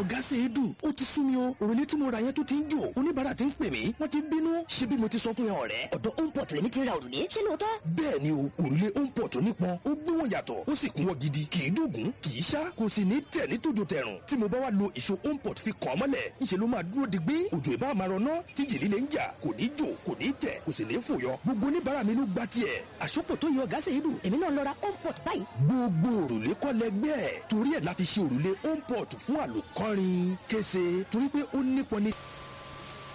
ọ̀gá ṣèédú ó ti sú mi o òrùlé tí mo ra yẹn tó ti ń jò oníbàárà ti ń pè mí wọ́n ti ń bínú ṣé bí mo ti sọ fún yẹn ọ̀rẹ́. ọ̀dọ̀ homeport lèmi ti ra òrùlé ṣé lóòótọ́. bẹ́ẹ̀ ni o òrùlé homeport onípọn ó gbé wọn yàtọ̀ ó sì kún wọn gidi kì í dùgún kì í ṣá kò sì ní tẹ̀ ní tòjò tẹ̀rùn tí mo bá wá lo ìṣó homeport fi kàn án mọ́lẹ̀ ńṣe ló máa dúró digbí òjò ìbá máa rọná tí jì líle ń jà kò ní jò kò ní tẹ̀ kò sì ní fòyọ gbogbo oníbàárà mi ló gba tiẹ̀. àsopọ̀ tó yọ ọ̀gá ṣèédú èmi náà lọ ra homeport báyìí. gbogbo òrùlé kọ́ lẹgbẹ́ ẹ̀ torí ẹ̀ la fi ṣe òrùlé homeport fún àlòkọ́rin kése torí pé ó nípọn ní